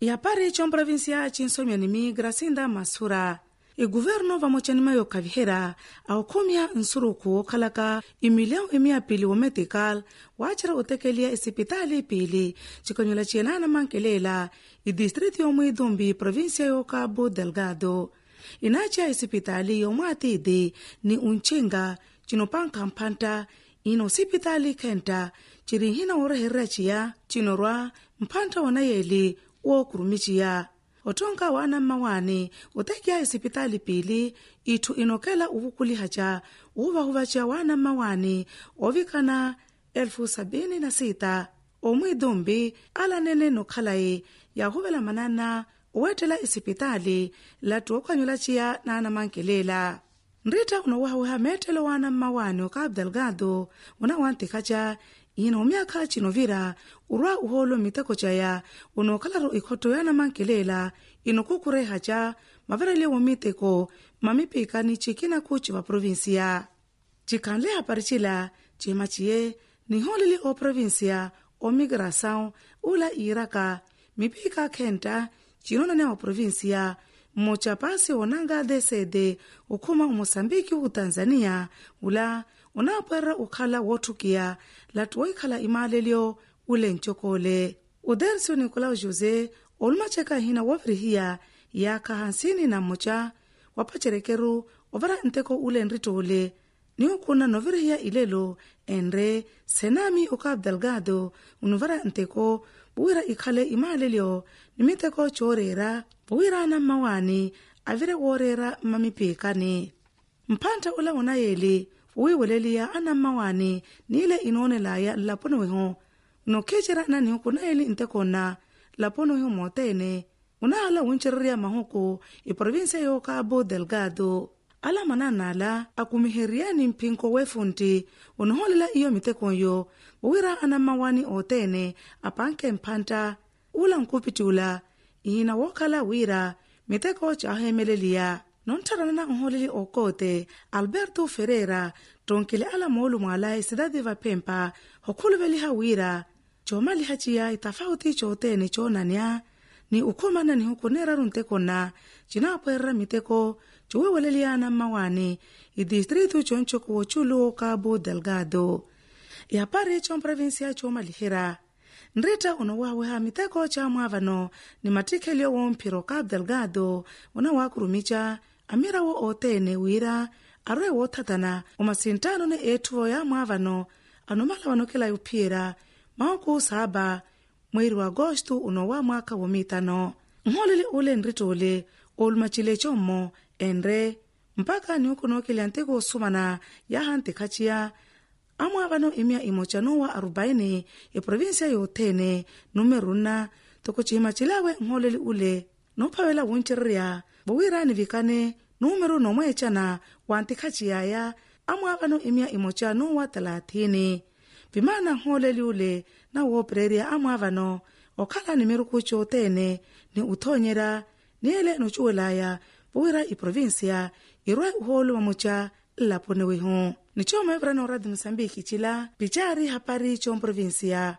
yapari comprovinsia cinsomyanimi gracinda masura iguvernu vamocanima kavihera aukhumya nsuruku okhalaka imilhão imiapili wometical waacira otekelia esipitali pili cikonyola cienana mankelela idistrito yomwe idumbi província yo cabo delgado inacia esipitali yomwe atidi ni unchinga cinopanka mphanta ina osipitali khenta ciri nhina woreherera ciya cinorwa mphanta wanayeli wookurumiciya otonka wana mmawani otekiya esipitali pili itthu inokela uvukulihaca uvahuvaca wana mmawani ovikana elfu sabini na sita omwe idumbi alanene nokhalaye yahuvela manana owettela esipitali latti okhwanyulaciya nana mankelela nrita unowahaweha mettelo wana mmawani o cabo delgado una wantikhaca ina omyakha cinovira urwa uholo miteko caya unokhalaro ikhotto yana mankelela inokukurehaca maverele womiteko mamipikani cikinaku civa provinsia cikhanle aparicila cima ciye niholeli o provinsia o migração ula iraka mipika khenta cinonane o provinsia mmoca onanga desede okhuma omoçambique utanzania ula unaapwerera ukhala wotthukiya latti woikhala imaalelyo ule ncokole udercio nicolau josé olumaceka hina wovirihiya yaakha hansini na mmoca wapacerekeru ovara nteko ule nritoole niukhuna novirihiya ilelo enre senami o cabo delgado unuvara nteko vuwira ikhale imaalelyo nimiteko cooreera vuwirana mmawani avire wooreera mmamipikani mphantha ula wonayeli wuwiweleliya ana mmawani niile inoonelaya nlaponoweho nokhecerana nani kunayeli ntekona laponoweho mootene unahala wuncereriya mahuku iprovinsia yo cabo delgado ala mananala akumiheriyani mpinko wefunti unoholela iyo mitekonyo wuwira ana mmawani ootene apanke mphanta ula nkupitula ihina wookhala wira miteko caahemeleliya nontharana nholeli okoote alberto ferreira tonkele ala moolu mwaala ecidade vapempa hokhuluveliha wira coomaliha ciya itafauti cootene coonanya ni ukhumana ni hukuneraru ntekona cinaapwerera miteko ciweweleliyana mmawani idistritu concoko woculu cabo delgado yapari comprovinsia coomalihira nrita unowaweha miteko ca mwaavano ni matikhelyo womphiro cabo delgado una waakurumica amirawo ootene wira arwe woothatana omasintano ne etthuvo ya mwaavano anomala vanokela yuphiyera maoku saaba mweri wa agosto unowa mwaka womitano nholeli ule nritoole olumacile commo enre mpaka niukunookelya nteko osumana yaha ntikhaciya amwaavano imya imoca nuwa arubaini eprovinsia yoothene número nna toko cihima cilawe nholeli ule noophavela wuncererya vuwirani vikane número nomweecana wa ntikhaciyaya amwaavano imya imoca nuwa talathini vimana nholeli ule na woopererya amwaavano okhala ni miruku cootene ni uthoonyera niele nociwelaya vuwira iprovinsia irwe uholu wamuca nlaponewehu ni coomevera no radio moçambique cila picari hapari comprovinsia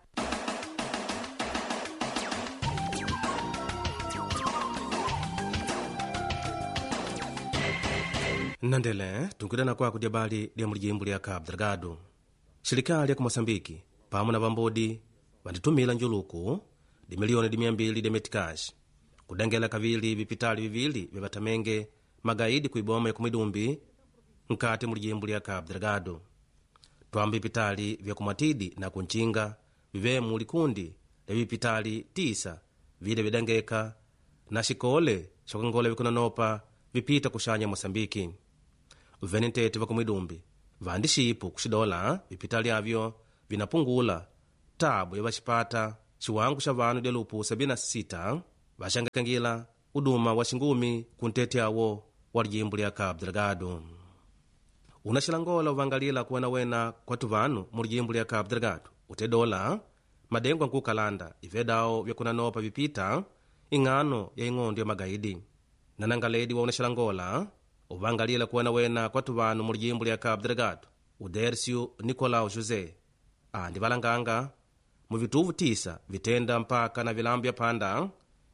nnandele tunkudana kwaku lya bali lya mulijimbo lya cabo delgado xirikali ya ku moçambike pamwe na vambodi vanditumila njuluku di miliyoni di miambili di metikaxi kudengela kavili vipitali vivili vya vatamenge magaidi kuiboma ya kumwidumbi nkati mulijimbo lya cabo delgado twamba vipitali vya kumwatidi na kunchinga vivemu likundi lya vipitali tisa vile videngeka na xikole xokangola vikunanopa vipita kuxanya moçambiki venentete vakumwidumbi vandi xipu kuxidola vipitali avyo vinapungula tabu ya vaxipata xiwangu xa vanu dia lupu 76 vaxangekangila uduma wa xingumi ku ntete awo wa lijimbo lya cabo delgado unaxilangola uvangalila kuwenawena kwatu vanu mu lijimbo lya cabo delgado utedola madengo ankukalanda ivedawo vyakunanopa vipita ing'ano ya ing'ondo ya magaidi nanangaledi wa unaxilangola uvangalila kuwenawena kwatu vanu mu lijimbo lya cabo delgado udercio nicolau josé andi valanganga mu vituvu tisa vitenda mpaka na vilambu vya panda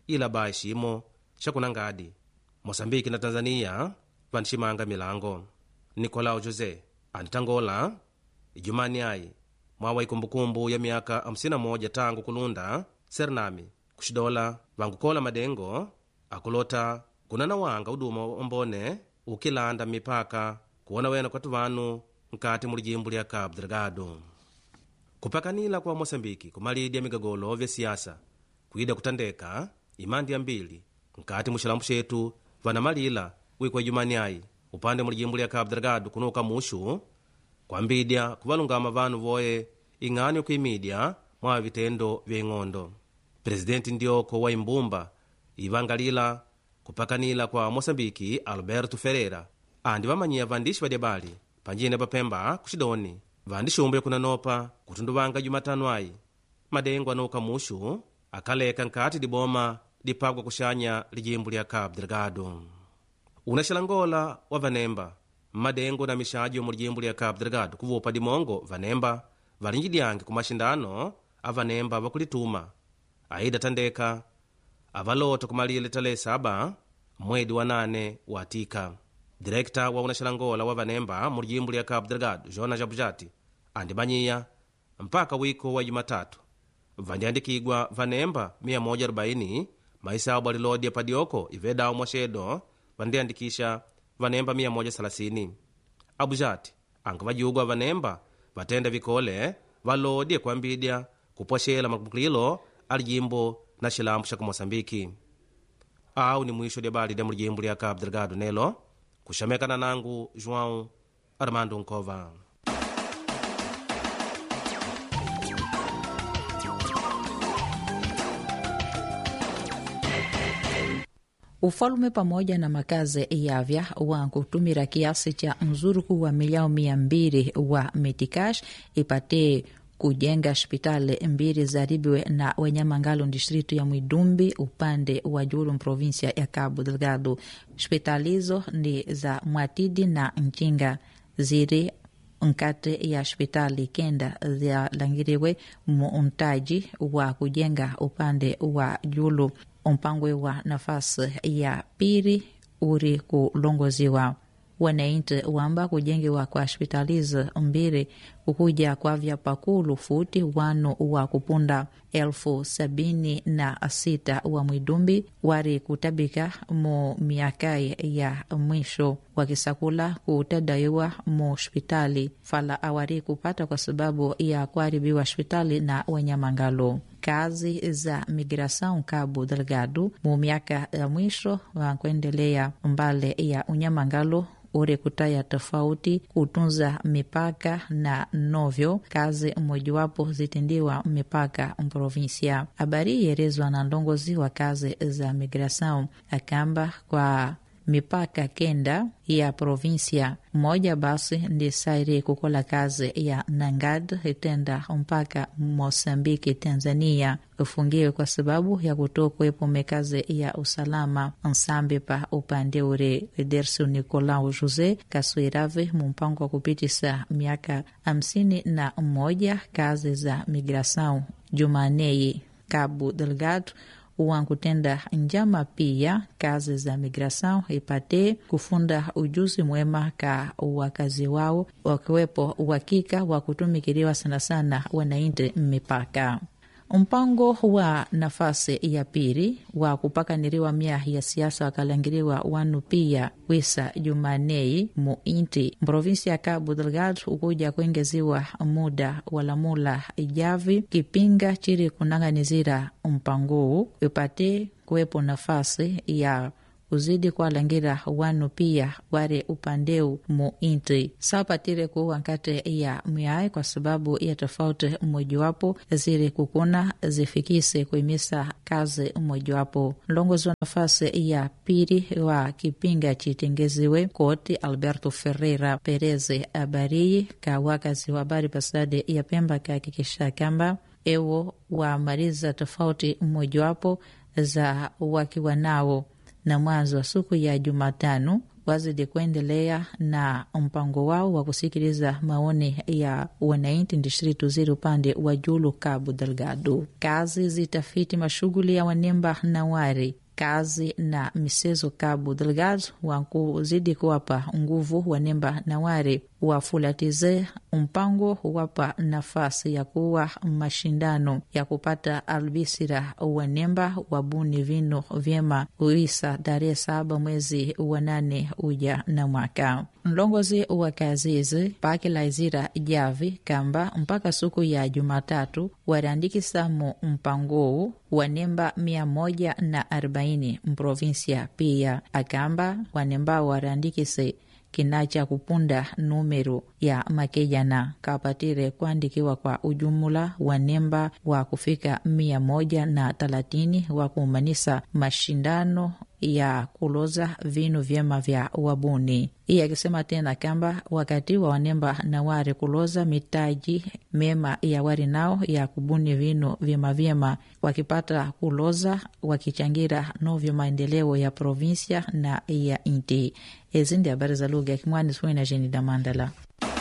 ila ba ximo xa kunangadi moçambike na tanzania vaniximanga milango nicolau josé anitangola ijumani ayi mwawa ikumbukumbu ya miaka 51 tangu kulunda sernami kuxidola vankukola madengo akulota kunana wanga uduma ombone ukilanda mipaka kuwona wena kwatu vanu nkati mu lijimbu lya cabo delgado kupakanila kwa moçambike kumalidi ya migogolo vya siasa kwida kutandeka imandi yambili nkati mu xilambu xetu vanamalila wikwa ijumani ayi upande mu lijimbu lya cabo delgado kunuka muxu kwambidya kuvalungama vanu voye ing'ani okuimidya mwa vitendo vya ing'ondo presidenti ndioko wa imbumba ivangalila kupakanila kwa moçambiki alberto ferreira andi vamanyiya vandixi vadyabali panjine papemba kuxidoni vandixumbuya kunanopa kutunduvanga jumatanu ayi madengo anuka muxu akaleka nkati diboma dipagwa kuxanya lijimbu lya cabo delgado unaxalangola wa vanemba mmadengo na mixajo mu lijimbu lya cabo delgado kuvupa dimongo vanemba valinjidyange ku maxindano a vanemba vakulituma aida tandeka avalota kumalile tale saba mwedi wa nane watika direkta wa unaxalangola wa vanemba mu lijimbu lya cabo delgado jona jabujati andimanyiya mpaka wiko wa jumatatu vandiandikigwa vanemba 140 maisabu alilodya padioko ivedawo mwaxedo vandiandikisha vanemba 130 abujati anga vajugwa vanemba vatenda vikole valodye kuambidya kupwaxela makumbukilo a lijimbo na xilambu xa kumoçambiki awu ni mwisho dya bali dya mu lijimbu lya cabo delgado nelo kuxamekana nangu joão armando nkova ufalume pamoja na makazi yavya wa kutumira kiasi cha mzuruku wa miliao mia mbili wa metikash ipate kujenga hospitali mbili zaribiwe na wenyamangalo distritu ya mwidumbi upande wa julu provinsia ya cabo delgado hospitali hizo ni za mwatidi na nchinga ziri nkati ya hospitali kenda zalangiriwe muuntaji wa kujenga upande wa julu umpangwe wa nafasi ya pili uri kulongoziwa wananchi wamba kujengewa kwa hospitalizi mbili kukuja kwa vya pakulu futi wanu wa kupunda elfu sabini na sita wa mwidumbi wari kutabika mu miakai ya mwisho wakisakula kutadaiwa mu hospitali fala awari kupata kwa sababu ya kuharibiwa hospitali na wenyamangalo kazi za migração Cabo Delgado mu miaka ya mwisho wakuendelea mbale ya unyamangalo uri kutaya tofauti kutunza mipaka na novyo kazi mojawapo zitindiwa mipaka mprovinsia. Habari yerezwa na ndongozi wa kazi za migração akamba kwa mipaka kenda ya provinsia moja basi ndi sairi kukola kazi ya nangad itenda mpaka mosambiki tanzania ufungiwe kwa sababu ya kutokuwepo mekazi ya usalama nsambi pa upande ure dersu nicolau jose kaswirave mumpango wa kupitisa miaka hamsini na mmoja kazi za migração jumanei cabo delgado wankutenda njama pia kazi za migração ipate kufunda ujuzi mwema ka wakazi wao wakiwepo uhakika wa kutumikiliwa sana sana wanainti mipaka mpango wa nafasi ya pili wa kupakaniriwa mia ya siasa wakalangiriwa wanu pia wisa jumanei mu inti mprovinsi ya cabo delgado ukuja kuengeziwa muda walamula ijavi kipinga chiri kunang'anizira mpanguu ipate kuwepo nafasi ya uzidi kuwalangira wanu pia ware upandeu mu inti sapatire kuwa nkate ya myae kwa sababu ya tofauti mmojawapo ziri kukuna zifikise kuimisa kazi mmojawapo mlongozi wa nafasi ya pili wa kipinga chitengeziwe koti alberto ferreira pereze abariyi ka wakazi wa habari pasade ya pemba kahakikisha kamba ewo wamaliza tofauti mmojawapo za wakiwa nao na mwanzo wa siku ya Jumatano wazidi kuendelea na mpango wao wa kusikiliza maoni ya wananchi distritu zili upande wa Julu Cabo Delgado. Kazi zitafiti mashughuli ya wanemba na wari kazi na misezo Cabo Delgado wakuzidi kuwapa nguvu wanemba na wari wafulatize mpango wapa nafasi ya kuwa mashindano ya kupata albisira wanemba wabuni vinu vyema uisa tarehe saba mwezi wa nane uja na mwaka mlongozi wa kazi hizi pakilaizira javi kamba mpaka siku ya Jumatatu wariandikisamo mpangowu wanemba mia moja na arobaini mprovinsia pia akamba wanemba wariandikise kinacha kupunda numero ya makejana kapatire kuandikiwa kwa ujumula wa nemba wa kufika mia moja na talatini wa kuumanisa mashindano ya kuloza vinu vyema vya wabuni. Iye akisema tena kamba wakati wa wanemba na wari kuloza mitaji mema ya wari nao ya kubuni vinu vyema vyema, wakipata kuloza wakichangira novyo maendeleo ya provinsia na ya inti. Ezi ndi habari za lugha ya Kimwani suina jeni da Mandala.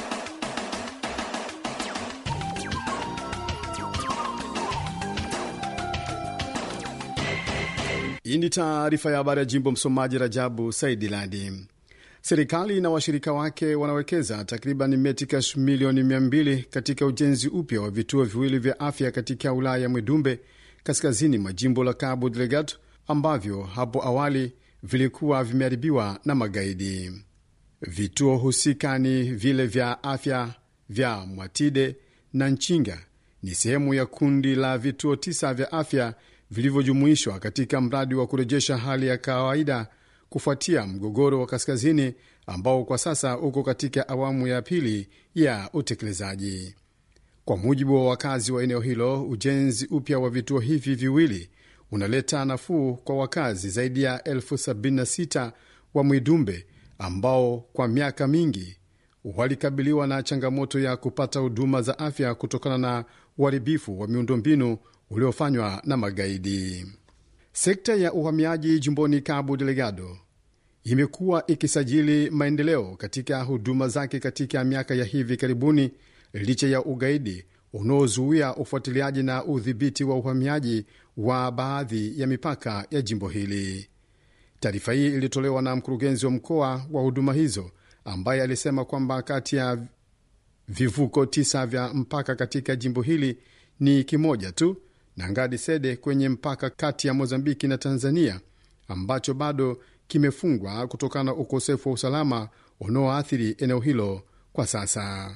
Hii ni taarifa ya habari ya jimbo. Msomaji Rajabu Saidi Ladi. Serikali na washirika wake wanawekeza takriban metikash milioni 200 katika ujenzi upya wa vituo viwili vya afya katika wilaya ya Mwidumbe, kaskazini mwa jimbo la Cabo Delgado, ambavyo hapo awali vilikuwa vimeharibiwa na magaidi. Vituo husika ni vile vya afya vya Mwatide na Nchinga, ni sehemu ya kundi la vituo tisa vya afya vilivyojumuishwa katika mradi wa kurejesha hali ya kawaida kufuatia mgogoro wa kaskazini ambao kwa sasa uko katika awamu ya pili ya utekelezaji. Kwa mujibu wa wakazi wa eneo hilo, ujenzi upya wa vituo hivi viwili unaleta nafuu kwa wakazi zaidi ya elfu 76 wa Mwidumbe ambao kwa miaka mingi walikabiliwa na changamoto ya kupata huduma za afya kutokana na uharibifu wa miundombinu uliofanywa na magaidi. Sekta ya uhamiaji jimboni Cabo Delgado imekuwa ikisajili maendeleo katika huduma zake katika miaka ya hivi karibuni, licha ya ugaidi unaozuia ufuatiliaji na udhibiti wa uhamiaji wa baadhi ya mipaka ya jimbo hili. Taarifa hii ilitolewa na mkurugenzi wa mkoa wa huduma hizo ambaye alisema kwamba kati ya vivuko tisa vya mpaka katika jimbo hili ni kimoja tu na Ngadi Sede kwenye mpaka kati ya Mozambiki na Tanzania ambacho bado kimefungwa kutokana na ukosefu wa usalama unaoathiri eneo hilo kwa sasa.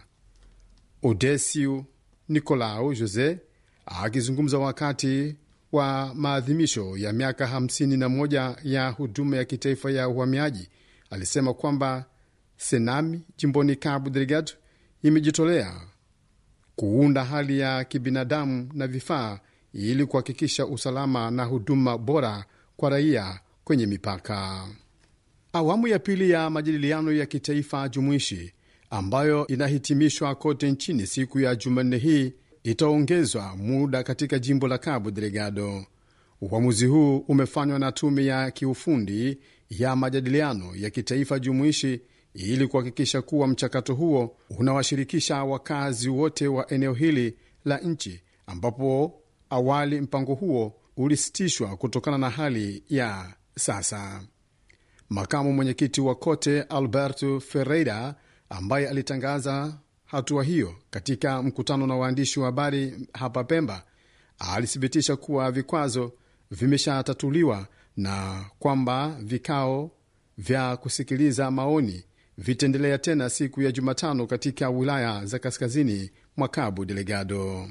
Odesiu Nicolau Jose akizungumza wakati wa maadhimisho ya miaka 51 ya huduma ya kitaifa ya uhamiaji alisema kwamba Senami jimboni Cabo Delgado imejitolea kuunda hali ya kibinadamu na vifaa ili kuhakikisha usalama na huduma bora kwa raia kwenye mipaka. Awamu ya pili ya majadiliano ya kitaifa jumuishi ambayo inahitimishwa kote nchini siku ya Jumanne hii itaongezwa muda katika jimbo la Cabo Delgado. Uamuzi huu umefanywa na tume ya kiufundi ya majadiliano ya kitaifa jumuishi ili kuhakikisha kuwa mchakato huo unawashirikisha wakazi wote wa eneo hili la nchi, ambapo awali mpango huo ulisitishwa kutokana na hali ya sasa. Makamu mwenyekiti wa kote Alberto Ferreira, ambaye alitangaza hatua hiyo katika mkutano na waandishi wa habari hapa Pemba, alithibitisha kuwa vikwazo vimeshatatuliwa na kwamba vikao vya kusikiliza maoni vitaendelea tena siku ya Jumatano katika wilaya za kaskazini mwa Cabo Delgado.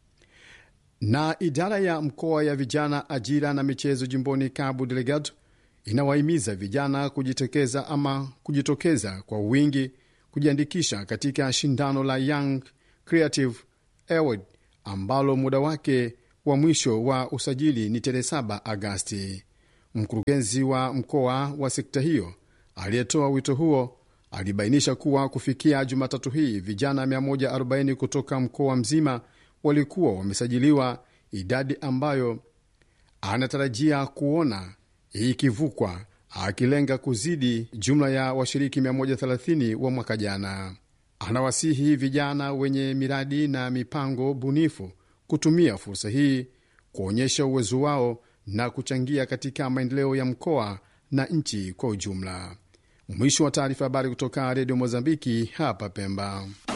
Na idara ya mkoa ya vijana, ajira na michezo jimboni Cabo Delgado inawahimiza vijana kujitokeza ama kujitokeza kwa wingi kujiandikisha katika shindano la Young Creative Award ambalo muda wake wa mwisho wa usajili ni tarehe 7 Agasti. Mkurugenzi wa mkoa wa sekta hiyo aliyetoa wito huo alibainisha kuwa kufikia Jumatatu hii vijana 140 kutoka mkoa mzima walikuwa wamesajiliwa, idadi ambayo anatarajia kuona ikivukwa akilenga kuzidi jumla ya washiriki 130 wa mwaka jana. Anawasihi vijana wenye miradi na mipango bunifu kutumia fursa hii kuonyesha uwezo wao na kuchangia katika maendeleo ya mkoa na nchi kwa ujumla. Mwisho wa taarifa. Habari kutoka Redio Mozambiki hapa Pemba.